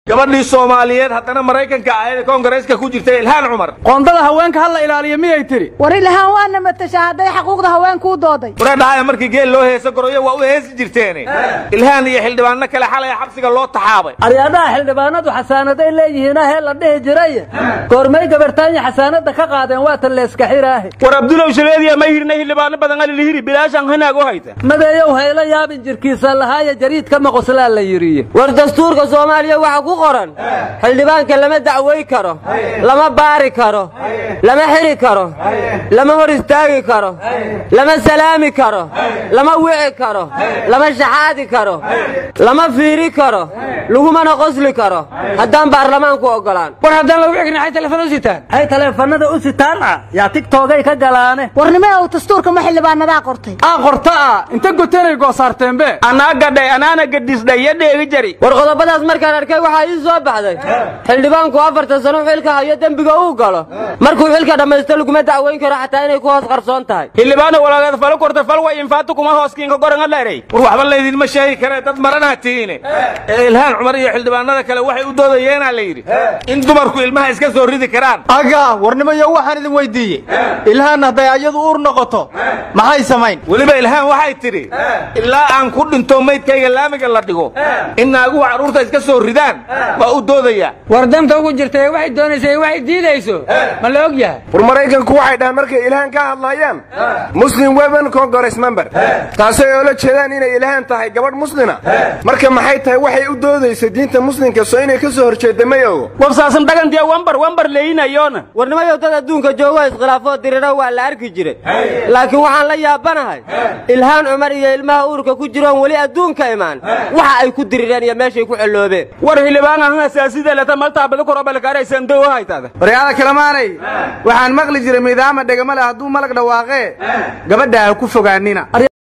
gabadhii soomaaliyeed haddana maraykanka ahayd ee koongareeska ku jirta ilhaan cumar qoondada haweenka ha la ilaaliyo miyay tidhi war ilahaan waana matasha hadday xuquuqda haweenkuu dooday wareedhahaya markii geel loo heesa goroyo waa u heesi jirteene ilhaan iyo xildhibaano kale xalay xabsiga loo taxaabay aryaadaha xildhibaanadu xasaanaday leeyihiin ahee la dhihi jiray goormay gabartaanya xasaanada ka qaadeen waatan leeska xiraahe war abdulow shaleediya ma hirna xildhibaano badan alilihiri bilaashan hanaag u hayta madeeyow hayla yaabin jirkiisa lahaaya jariidka maqoslaa la yidhiye war dastuurka soomaaliya waxaa ku qoran xildhibaanka lama dacway karo lama baari karo lama xiri karo lama hor istaagi karo lama salaami karo lama wici karo lama shaxaadi karo lama fiiri karo lagumana qosli karo haddaan baarlamaanku oggolaan war haddaan lagu xigna ay telefoon u sitaan ay taleefanada u sitaan ah yaa tigtogay ka galaane warnimo ow dastuurka ma xildhibaanadaa qortay aa qorta ah inta gotenay goosaarteenbe anaa gadhay anaana gadhisdhay iyo dheegi jari war qodobadaas markaan arkay waxaa ii soo baxday xildhibaanku afartan sano xilka hayo dembiga uu galo markuu xilka dhammaysto laguma dacweyn karo xataa inay ku hoos qarsoon tahay xildhibaano walaageed falo korta fal way infaatu kuma hooskiinka goran adheerey war waxba laydinma sheegi karee dad maranaa tihiine ee ilhaan cumar iyo xildhibaanada kale waxay u doodayeenaa la yidhi in dumarku ilmaha iska soo ridi karaan aga warnimayo waxaan idin weydiiyey ilhaan hadday ayadu uur noqoto maxay samayn weliba ilhaan waxay tidhi ilaa aan ku dhinto maydkayga laamiga la dhigo in naaguhu carruurta iska soo ridaan waa u doodayaa war danta ugu jirta waxay doonaysa waxay diidayso ma la og yahay war maraykanku waxay dhahaan markay ilhaan ka hadlayaan muslim women congress member taasay oola jeedaan inay ilhaan tahay gabadh muslina marka maxay tahay waxay u doodaysa diinta muslimka soo inay ka soo horjeedda may ogo wabsaasan dhagantiya wambar wambar leeyinayoona warnimayow dad adduunka joogo iskhilaafoo diriro waa la arki jiray laakiin waxaan la yaabanahay ilhaan cumar iyo ilmaha uurka ku jiroon weli adduunka imaan waxa ay ku dirireen iyo meeshay ku celloobeen war xildhibaan ahan asaasida leta maltaabada korobalkaaraysan dow haytada waryaada kalemaanay waxaan maqli jiray miidaama dhegama leh hadduu malag dhawaaqee gabadha ha ku fogaanina